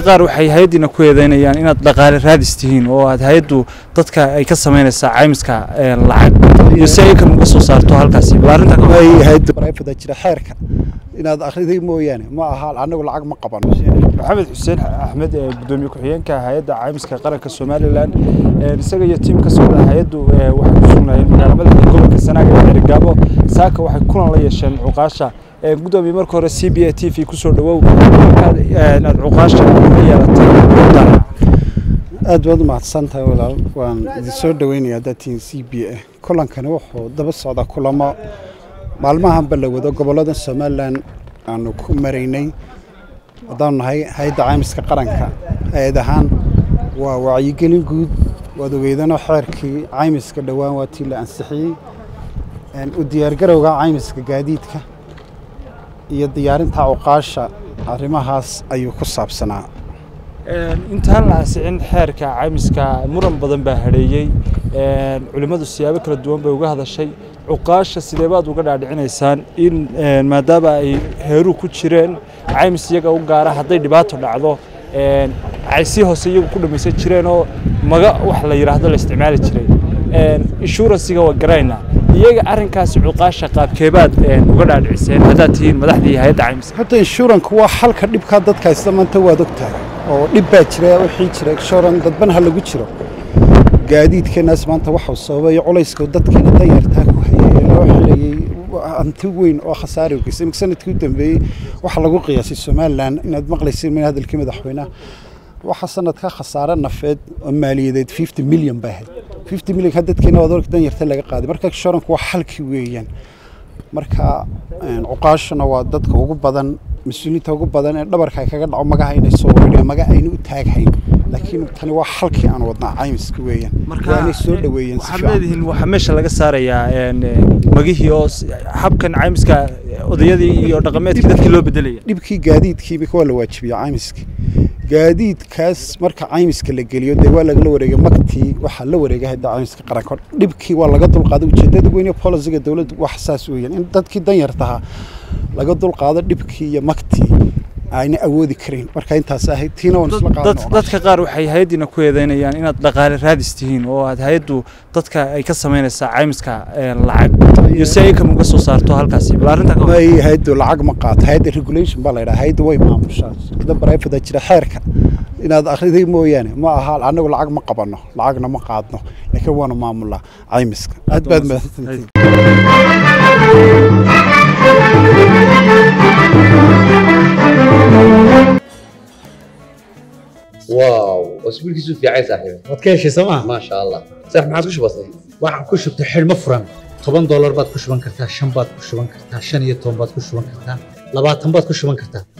qaar waxay hay-addiina ku eedeynayaan inaad dhaqaale raadis tihiin oo aad hay-addu dadka ay ka samaynaysaa caymiska lacag iyo si ay kan uga soo saarto halkaasi bal arrintaa ka hay-adda barayfada jira xeerka inaad akhriday mooyaane ma aha anagu lacag ma qabano maxamed xuseen axmed ee gudoomiye ku-xigeenka hay-adda caymiska qaranka somalilan isaga iyo tiim ka socda hay-addu waxay ku sugnaayeen magaala madaxda gobolka sanaaga ee xerigaabo saaka waxay kulan la yeesheen cuqaasha gudoomiye marka hore c b a t v kusoo dhawow markaad aad cuqaasha la yeelatay dana aad baad u mahadsantahay walaal waan idin soo dhaweynayaa dadtiin c b a kulankani wuxuu daba socdaa kulamo maalmahanba la wado gobollada somalilan aanu ku maraynay haddaanu nahay hay-adda caymiska qaranka hay-ad ahaan waa wacyigelin guud waad ogeydano xeerkii caymiska dhowaan waa tii la ansixiyey u diyaargarowga caymiska gaadiidka iyo diyaarinta cuqaasha arrimahaas ayuu ku saabsanaa intaan la ansixin xeerka caymiska muran badan baa hadheeyey culimmadu siyaabo kala duwan bay uga hadashay cuqaasha sidee baad uga dhaadhicinaysaan in maadaama ay heeruu ku jireen caymis iyaga u gaara hadday dhibaato dhacdo ay si hoose iyagu ku dhammaysan jireen oo maga wax la yidhaahdo la isticmaali jiray inshuransiga waa garayna iyaga arrinkaasi cuqaasha qaabkeebaad uga dhaadhiciseen haddaad tihiin madaxdii hay-adda caymiska hadda inshuranku waa xalka dhibkaa dadka haysta maanta waad ogtahay oo dhib baa jira wixii jira inshuran dadban ha lagu jiro gaadiidkeenaas maanta waxau sababay culayska dadkeena danyartaa ku hayay ee loo xilayey hanti weyn oo khasaari geystay imika sanadkii u dambeeyey waxaa lagu qiyaasay somalilan inaad maqlaysay min hadalkii madaxweynaha waxaa sanadka khasaare nafeed oo maaliyadeed fifty milyan bay ahayd fifty milyan ka dadkeena waad orka danyarta laga qaaday marka inshuranku waa xalkii weeyaan marka cuqaashuna waa dadka ugu badan mas-uuliyiinta ugu badan ee dhabarka ay kaga dhaco magaha inay soo wareegaan maga ayna u taaghayn laakiin tani waa xalkii aan wadnaa caymiska weeyaan waanay soo dhaweeyeen si waxaad leedihiin waxaa meesha laga saarayaa magihii oo habkan caymiska odayadii iyo dhaqameedkii dadkii loo bedelaya dhibkii gaadiidkii imika waa la waajibiya caymiskii gaadiidkaas marka caymiska la geliyo dee waa lagala wareegay magtii waxaa la wareegay hadda caymiska qaranka dhibkii waa laga dulqaaday ujeedada weyn ee polisiga dowladda wax saas weeyaan in dadkii danyartaha laga dulqaado dhibkii iyo magtii ayna awoodi karin marka intaas ahayd tiina waan isla qaadan dadka qaar waxay hay-addiina ku eedeynayaan inaad dhaqaale raadis tihiin oo aad hay-addu dadka ay ka samaynaysaa caymiska lacag iyo si ay kan uga soo saarto halkaasi bal arrintaa ka may hay-addu lacag ma qaato hay-adda regulation baa la yidhaha hay-adda way maamushaa shirkada barayfada jira xeerka inaad akhriday mooyaane ma aha anagu lacag ma qabano lacagna ma qaadno laakiin waanu maamulaa caymiska aad baad mahadsantihiin واو اسبوعك في عايز صاحبي waad ka heshay sooma ما شاء الله صح ما عادش بسيط waxaan ku shubtay xidhmo furan toban doolar baad ku shuban kartaa shan baad ku shuban kartaa shan iyo toban baad ku shuban kartaa labaatan baad ku shuban kartaa